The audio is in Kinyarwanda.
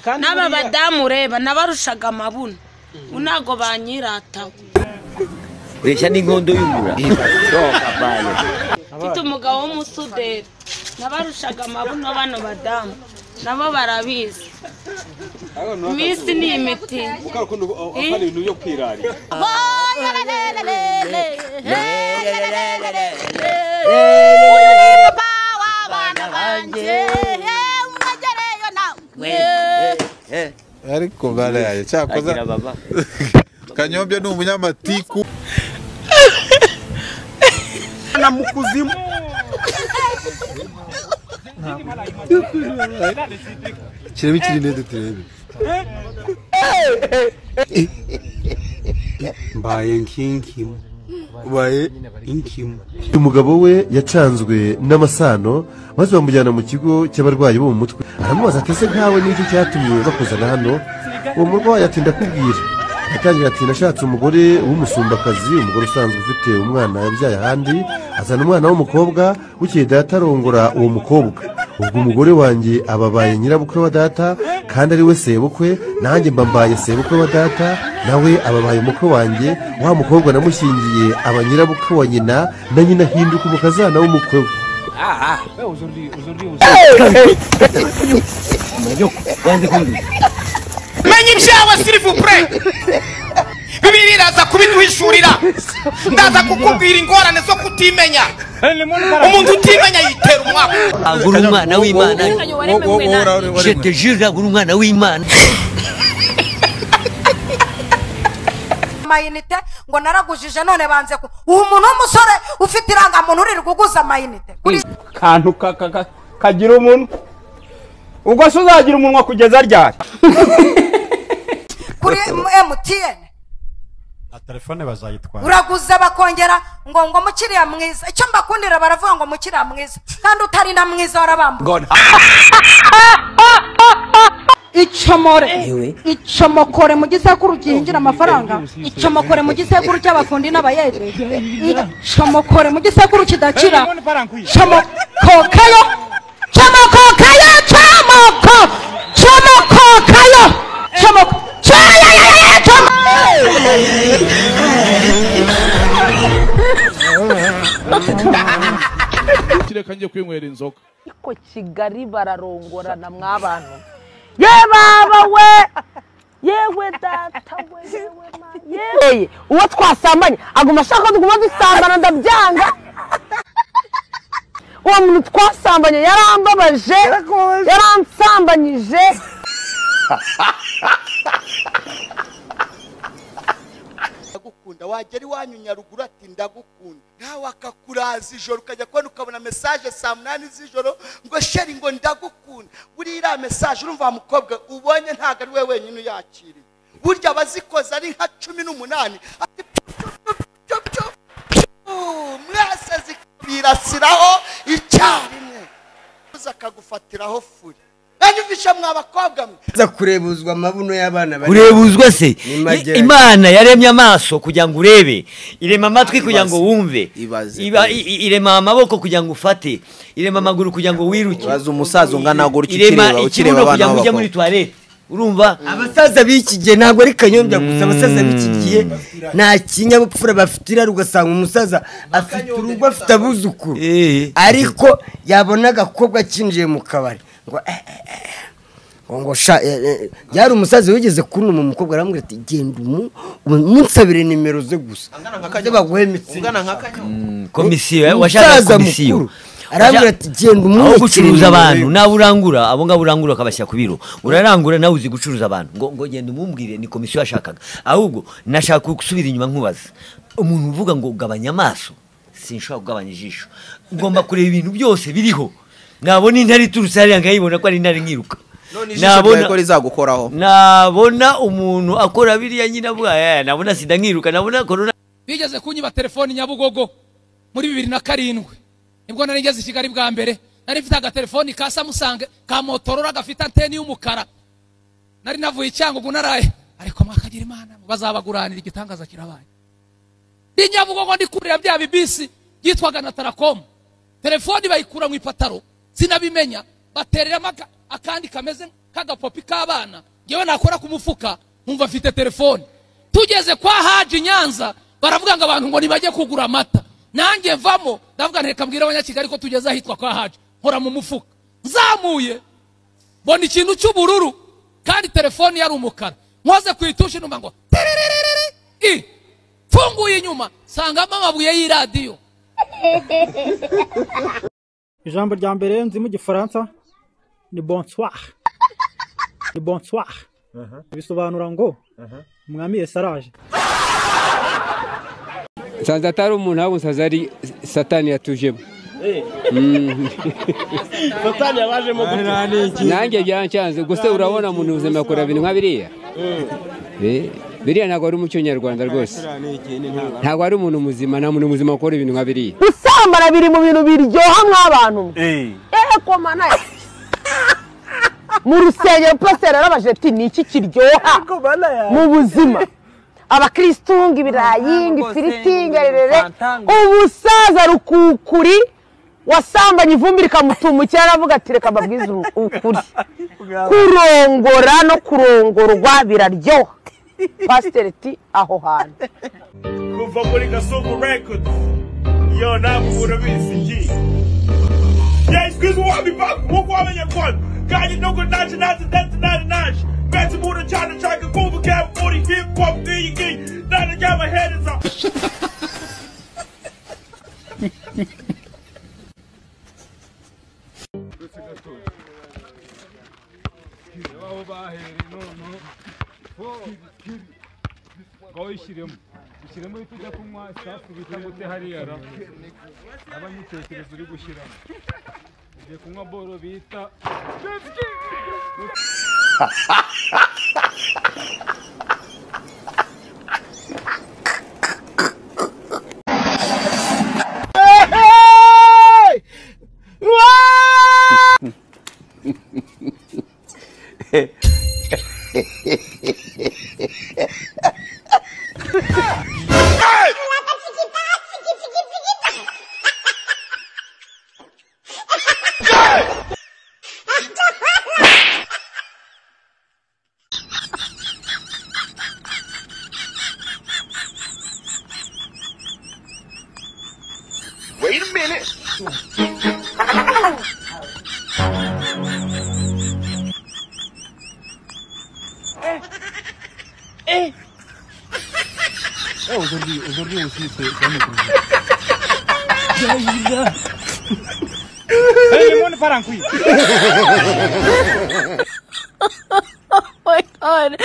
kandi n'aba buriya- badamu ureba nabarushaga amabuno ubu ntabwo banyirataho ureshya n'inkondo y'umura shoka bayo mfite umugabo w'umusuderi nabarushaga amabuno bano badamu nabo barabizi iminsi ni imiti Kari ukuntu akana ibintu byo kwirarira. ariko baraye cyakoze agira baba kanyombya ni umunyamatiku na mu kuzimu kirebe ikiri neza turebe mbaye nkinkimu ubaye inkimu umugabo we yacanzwe n'amasano maze bamujyana mu kigo cy'abarwayi bo mu mutwe aramubaza ati ese nkawe n'icyo cyatumye bakuzana hano uwo murwayi ati ndakubwira yatangira ati nashatse umugore w'umusumbakazi umugore usanzwe ufite umwana yabyaye ahandi azana umwana w'umukobwa bukeye data arongora uwo mukobwa ubwo umugore wanjye ababaye nyirabukwe wa data kandi ari we sebukwe nanjye mba mbaye sebukwe wa data nawe ababaye umukwe wanjye wa mukobwa namushyingiye aba nyirabukwe wa nyina na nyina ahinduka umukazana w'umukwe we menya ibyawe sirivupure bibiri biraza kubiduhishurira ndaza kukubwira ingorane zo kutimenya umuntu utimenya yitera umwaka agura umwana w'imana je te waremewe jure agura umwana w'imana amayinite ngo naragujije none banze ku uwo muntu w'umusore ufite irangamuntu uri kuguza amayinite kuri kantu ka- ka- ka- kagira umunwa ubwo se uzagira umunwa kugeza ryari kuri emutiyeni na telefone bazayitwara uraguza bakongera ngo ngo mukiriya mwiza icyo mbakundira baravuga ngo mukiriya mwiza kandi utari na mwiza warabambwa icomore icomokore mu gisekuru gihingira amafaranga icomokore mu gisekuru cy'abafundi n'abayede icomokore mu gisekuru kidakira comokokayo comokokayo comoko comokokayo comoko kireka njye kwinywera inzoga ariko kigali bararongorana mwabantu ye baba we yewe data we yewe mama yewe uwo twasambanye aguma ashaka ko tuguma dusambana ndabyanga uwo muntu twasambanye yarambabaje yaransambanyije ndagukunda wagera iwanyu nyaruguru ati ndagukunda nawe akakuraza ijoro ukajya kubona ukabona mesaje saa munani z'ijoro ngo sheri ngo ndagukunda buriya iriya mesaje urumva wa mukobwa ubonye ntabwo ari we wenyine uyakiriye burya abazikoze ari nka cumi n'umunani ati pyo, pyo, pyo, pyo, pyo, mwese zikabirasiraho icyarimwe uza akagufatiraho furi anyumvisha mwa bakobwa mwe za kurebuzwa amabuno y'abana bari urebuzwa se Ni mageragere. imana yaremye amaso kugira ngo urebe irema amatwi kugira ngo Ibaze. wumve Ibaze. Iba- i- i- irema amaboko kugira ngo ufate irema amaguru kugira ngo wiruke baza umusaza ungana gura uki ukireba ukireba ikibuno abana kugira ngo ujye muri b'abakobwa tuwarete urumva abasaza b'iki gihe ntabwo ari kanyombya gusa abasaza b'iki gihe nta kinyabupfura bafite irari ugasanga umusaza afite urugo afite abuzukuru Eh. ariko yabona agakobwa kinjiye mu kabari ngo eh, eh, eh. ngo ngo sha eh, eh. yari umusaza wigeze kunuma umukobwa aramubwira ati genda umu umunsabire nimero ze gusa ze baguhe imitsi komisiyo washaka umusaza komisiyo mukuru arambwira ati genda aho umwubakire gucuruza nimero abantu ye." nawe urangura abo ngabo urangura ukabashyira ku biro urarangura nawe uzi gucuruza abantu ngo ngo genda umubwire ni komisiyo yashakaga ahubwo nashaka gusubira inyuma nkubaza umuntu uvuga ngo gabanya amaso sinshobora kugabanya ijisho ugomba kureba ibintu byose biriho nabona intare iturutse hariya nkayibona ko ari intare nkiruka none ijisho ryawe ko rizagukoraho nabona umuntu akora biriya nyine avuga "Eh, nabona sida nkiruka nabona korona bigeze kunyiba telefoni nyabugogo muri bibiri na karindwi nibwo nari ngeze i kigali bwa mbere nari mfite agatelefoni ka samusange ka motorora gafite anteni y'umukara nari navuye i cyangugu naraye ariko mwakagira imana bazabaguranira igitangaza kirabaye ndi nyabugogo ndi kurira bya bibisi byitwaga na tarakomu telefoni bayikura mu ipataro sinabimenya batereramo aka- akandi kameze k'agapopi k'abana ngewe nakora ku mufuka nkumva mfite telefone tugeze kwa haji i nyanza baravuga ngo abantu ngo ntibajye kugura amata nanjye mvamo ndavuga nteka mbwira abanyakigali ko tugeze ahitwa kwa haji nkora mu mufuka nzamuye mbona ikintu cy'ubururu kandi telefone yari umukara nkoze ku itushi numva ngo tiriririri i mfunguye inyuma nsangamo amabuye y'iradiyo ijambo rya mbere nzi mu gifaransa ni bonsoir ni bonsoir bisobanura ngo umwami yesaraje nsanze atari umuntu ahubwo nsanze ari satani yatujemo Mm. satani yabajemo nanjye byancyanze gusa urabona mu buzima akora ibintu nka biriya Eh, biriya ntabwo ari umuco nyarwanda rwose ntabwo ari umuntu muzima nta muntu muzima ukora ibintu nka biriya gusambana biri mu bintu biryoha mw'abantu ehe komana mu rusengero pasiteri yarabaje ati ni iki kiryoha mu buzima abakirisitu ngo ibirayi ngo ifiriti ngo rerere umusaza rukukuri wasambanye ivumbi rikamutumukira aravuga ati reka mbabwize uru- ukuri kurongora no kurongorwa biraryoha pasiteri ati aho hantu kuva muri gasuku records yo ntabwo urabizi ngi yayisikwezi wabivaga nk'uko wamenye kona kanye no kunaje naze ndetse nari naje mbese umuntu cyane nshaka kumva kera muri hip hop n'iyi ngiyi nane ry'amahereza aho bahereye none kibi ngo uyishyiremo ushyiremo ibyo ujya kunywa isasu bita gute hariya ra aba n'ibitekerezo uri gushyiramo ugiye kunywa boro bita Wait a minute. aujourd'hui aujourd'hui aussi c'est oh my god.